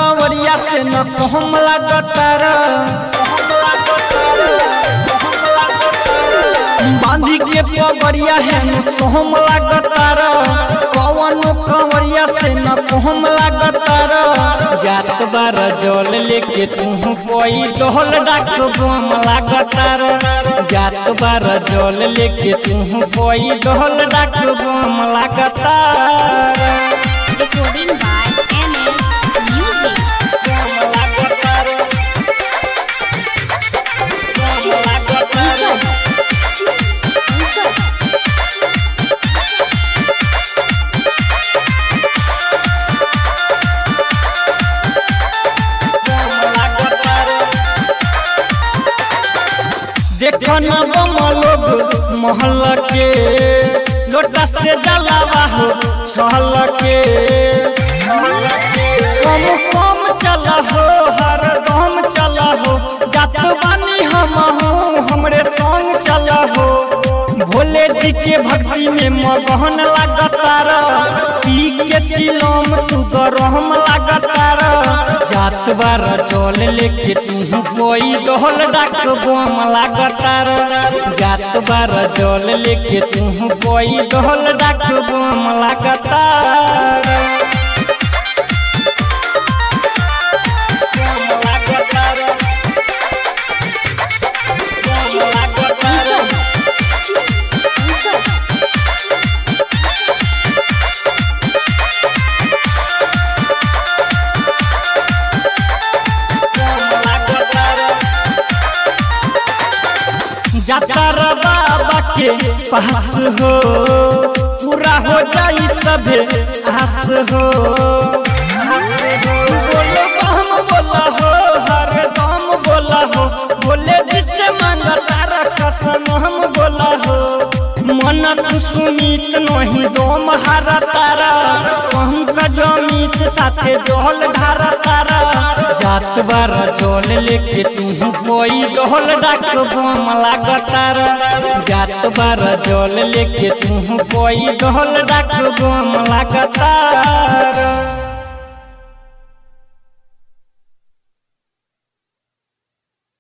कंवरिया से न कहम लागतार बांधी के पगड़िया है न सोहम लागतार कौन कंवरिया से न कहम लागतार जात बार जल लेके तू कोई डोल डाक बम लागतार जात बार जल लेके तू कोई डोल डाक बम लागतार Recording by MS Music. देखो न बम लोग महल के लोटा से जलावा हो छल के कम कम चला हो हर दम चला हो जात बानी हम हो हमरे संग चला हो भोले जी के भक्ति में मगहन लागतार पी के चिलम तू गरम लागतार जात बार जल लेके तू कोई डोल डाक बम लागतार जात बार जल लेके तू कोई डोल डाक बम लागतार जातर बाबा के पास हो पूरा हो जाई सभे आस हो बोलो हम बोला हो हर दम बोला हो बोले जिससे मांगा तारा कसम हम बोला हो मन तू सुमित नहीं दोम हारा तारा पंकज अमित साथे जोहल ढारा तारा जात बार जोल लेके तू कोई डोल डाक बम लागतार जात बार जोल लेके तू कोई डोल डाक बम लागतार